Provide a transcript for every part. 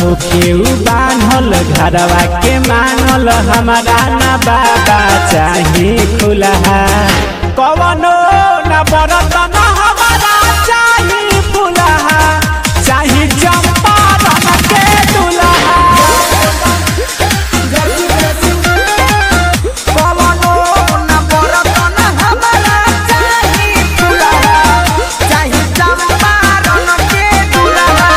होके उ बान्हल घरवा के मानल हमारा ना बाबा चाही खुलहा कवनो न बरत न हमारा चाही फुलहा चाही चंपारण के दुल्हा कवनो न बरत न हमरा चाही फुलहा चाही चंपारण के दुल्हा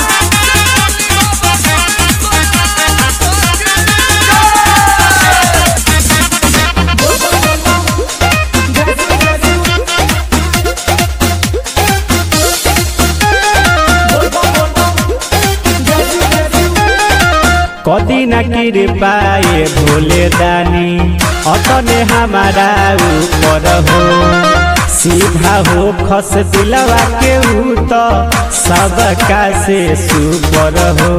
कदी न कृपाए भोले दानी अतने हमारा ऊपर हो सीधा हो खस दिलवा के ऊ तो सबका से सुपर हो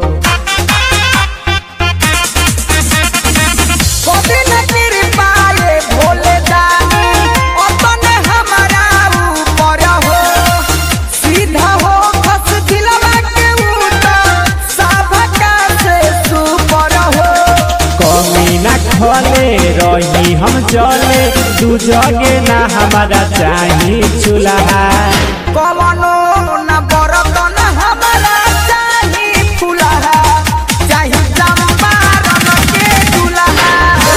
कभी न कृपाए भोले दानी अपने हमारा ऊपर हो सीधा हो खस दिलवा के ऊपर सबका से सुपर हो कमी न खोले रही हम जले दू जगे ना हमारा चाही चूल्हा कवनो न बरत न हमरा चाही फुलहा चाही चंपारण के दुल्हा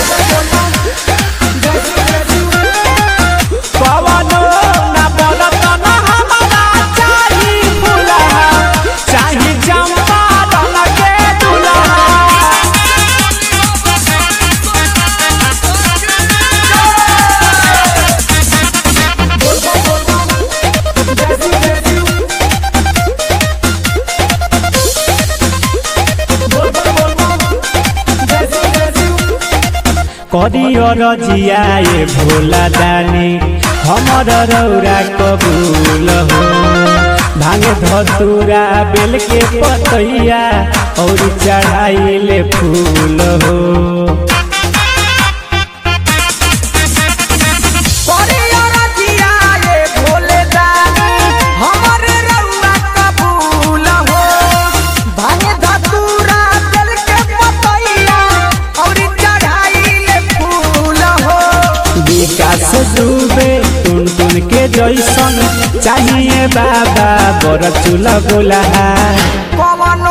कवनो न बरत न हमारा चाही फुलहा चाही चंपारण के दुल्हा करियर जियाए भोला दानी हमर रौरा कबूल हो भांगे धतूरा बेल के पतैया और चढ़ाइले फूल हो परियर जियाए भोले दानी हमर रउआ कबूल हो भांगे धतूरा दिल के पतैया और चढ़ाइले फूल हो विकास डूबे टुन टुन के जैसन चाहिए बाबा बड़ चूल्हा बोला कवनो